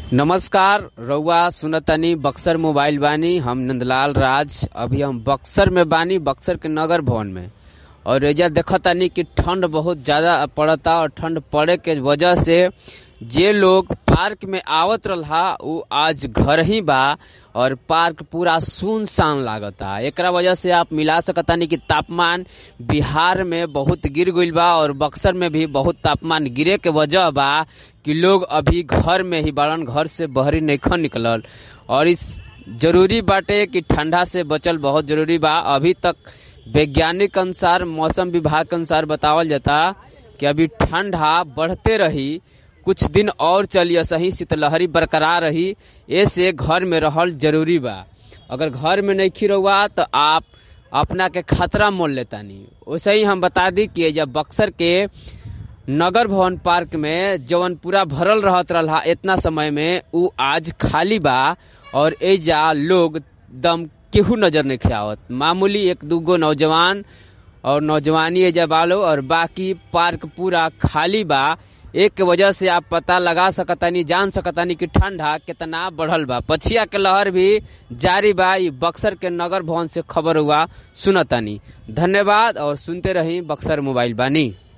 नमस्कार रउआ सुनतनी बक्सर मोबाइल बानी हम नंदलाल राज अभी हम बक्सर में बानी बक्सर के नगर भवन में और एजा देखतानी कि ठंड बहुत ज्यादा पड़ता और ठंड पड़े के वजह से जे लोग पार्क में आवत रहा उ आज घर ही बा और पार्क पूरा सुनसान लागता एकरा वजह से आप मिला सकतानी कि तापमान बिहार में बहुत गिर गईल बा और बक्सर में भी बहुत तापमान गिरे के वजह बा कि लोग अभी घर में ही बाड़न घर से बहरी नइखन निकलल और इस जरूरी बाटे कि ठंडा से बचल बहुत जरूरी बा अभी तक वैज्ञानिक अनुसार मौसम विभाग के अनुसार बतावल जाता कि अभी ठंडा बढ़ते रही कुछ दिन और चलिए सही शीतलहरी बरकरार रही ऐसे घर में रहल जरूरी बा अगर घर में नहीं रहुआ तो आप अपना के खतरा मोल लेतानी वैसे ही हम बता दी कि जब बक्सर के नगर भवन पार्क में जवन पूरा भरल रहत रहा इतना समय में उ आज खाली बा और एजा लोग दम केहू नजर नहीं आवत मामूली एक दूगो नौजवान और नौजवानी एजा बालो और बाकी पार्क पूरा खाली बा एक के वजह से आप पता लगा सकतानी जान सकतानी कि ठंडा कितना बढ़ल बा पछिया के लहर भी जारी बा ई बक्सर के नगर भवन से खबर हुआ सुनतानी धन्यवाद और सुनते रही बक्सर मोबाइल बानी